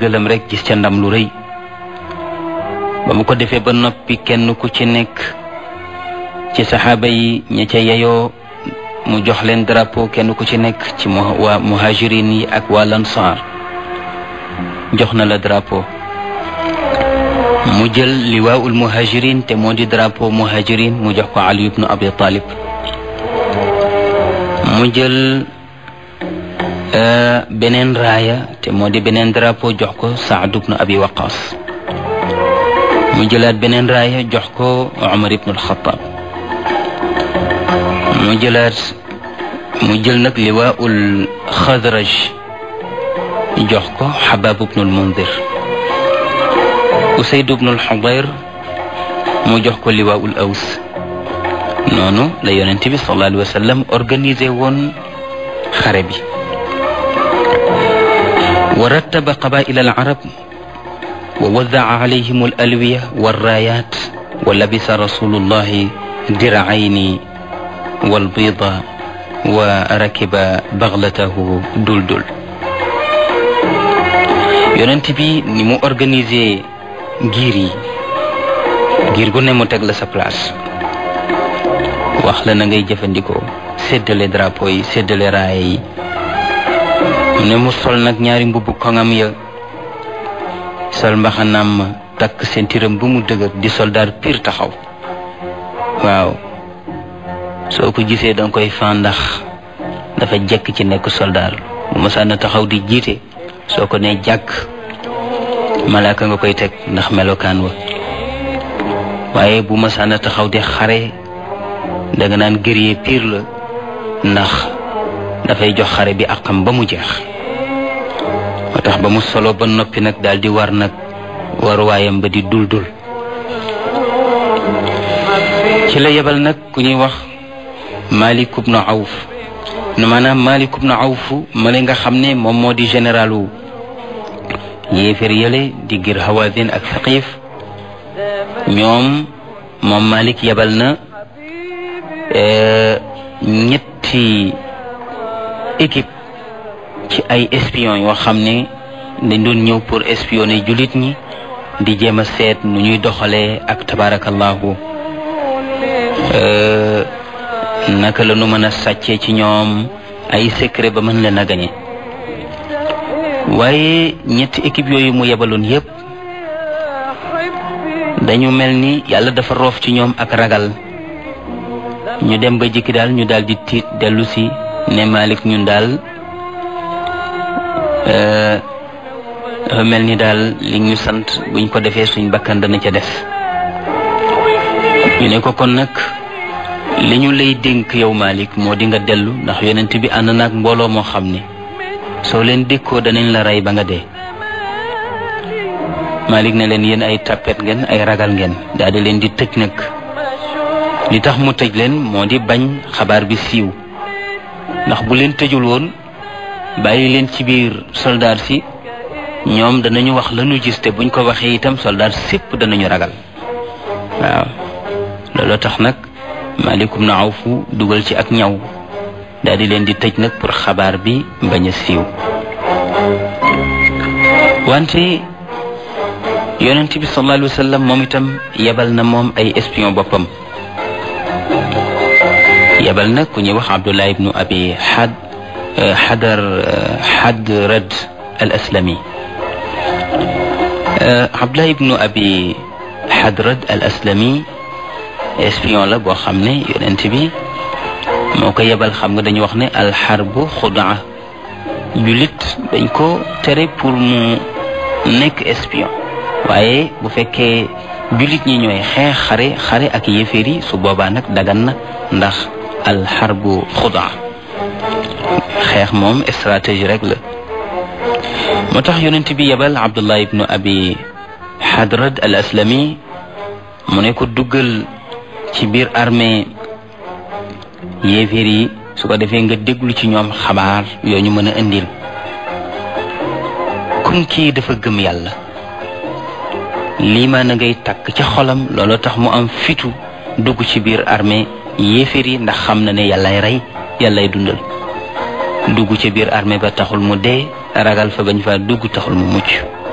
ndigalam rek gis ca ndam lu rëy ba mu ko defee ba noppi kenn ku ci nekk ci saxaaba yi ña ca yeyoo mu jox leen drapeau kenn ku ci nekk ci waa muhajirin yi ak waa lansaar jox na la drapeau mu jël liwaawul muhajirin te moo di drapeau muhajirin mu jox ko ali ibnu abi talib mu jël beneen raaya te moo di beneen drapeau jox ko saad ibnu abi waqas mu jëlaat beneen raaya jox ko umar ibnu alxataab mu jëlaat mu jël nag liwaa'ul xadraj jox ko xabaab ibnul mundir usayd ibnul xudayr mu jox ko liwaa'ul aws noonu la yonent bi sallallahu alayhi wa sallam organisé woon xare bi wa rattaba qabaa'ila al arab wa wadaca alayhim al alwiya walraayaat wa labisa rasulullahi diracayni walbida wa rakiba baxlatahu duldul yonent bi ni mu organisé giir yi giir gu ne mu teg la sa place wax la na ngay jëfandikoo séddale drapeau yi séddale raaya yi mu ne mu sol nag ñaari mbubbu koŋam ya sol mbaxanaam ma takk sentiram bu mu dëgër di soldaar pire taxaw waaw soo ko gisee danga koy fan ndax dafa jekk ci nekk soldaar bu masaana taxaw di jiite soo ko ne jàkk malaaka nga koy teg ndax melokaan wa waaye bu masaana taxaw di xare danga naan guerrier pire la ndax dafay jox xare bi àqam ba mu jeex moo tax ba mu solo ba noppi nag daal di war nag waruwaayam ba di dul dul ci la yebal nag ku ñuy wax Malik ibnu Awf ne maanaam Malik ibnu Awf male nga xam ne moom moo di généralu yéefér yële di gir Hawazin ak Saqif ñoom moom Malik yebal na ñetti équipe ci ay espion yoo xam ne dañ doon ñëw pour espionner jullit ñi di jéem a seet nu ñuy doxalee ak tabarakallahu naka la nu mën a sàccee ci ñoom ay secret ba mën leen a gañe waaye ñetti équipe yooyu mu yebaloon yépp dañu mel ni yàlla dafa roof ci ñoom ak ragal ñu dem ba jikki daal ñu daal di tiit dellu si ne Malik ñun daal dafa mel ni daal li ñu sant buñ ko defee suñ bakkan dana ca def ñu ne ko kon nag li ñu lay dénk yow Malik moo di nga dellu ndax yonent bi ànd naag mbooloo moo xam ne soo leen dékkoo danañ la rey ba nga dee Malik ne leen yéen ay tappet ngeen ay ragal ngeen daal di leen di tëj nag li tax mu tëj leen moo di bañ xabaar bi siiw ndax bu leen tëjul woon bàyyi leen ci biir soldaar si ñoom danañu wax lañu gis te buñ ko waxee itam soldaar sépp danañu ragal waaw loolu tax nag Malik ibn Awf dugal ci ak ñaw daal di leen di tëj nag pour xabaar bi bañ a siiw wante yonent bi sallallahu alayhi wa sallam moom itam yebal na moom ay espion boppam yebal na ku ñuy wax Abdullah ibnu abi xad xadar xadrad al aslami Abdullah ibnu abi xadrad al aslami espion la boo xam ne yonent bi moo ko yebal xam nga dañu wax ne alxarbu xudaa julit dañ ko tere pour mu nekk espion waaye bu fekkee julit ñi ñooy xeex xare xare ak yéeféer yi su boobaa nag dagan na ndax alxarbu xudaa xeex moom stratégie rek la moo tax yonent bi yebal abdullah ibnu abi xadrad al aslami mu ne ko duggal ci biir armée yéeféer yi su ko defee nga déglu ci ñoom xabaar yoo ñu mën a indil comme kii dafa gëm yàlla lii maa na ngay takk ca xolam loolu tax mu am fitu dugg ci biir armée yéeféer yi ndax xam na ne yàllay rey yàllay dundal dugg ci biir armée ba taxul mu dee ragal fa bañ fa dugg taxul mu mucc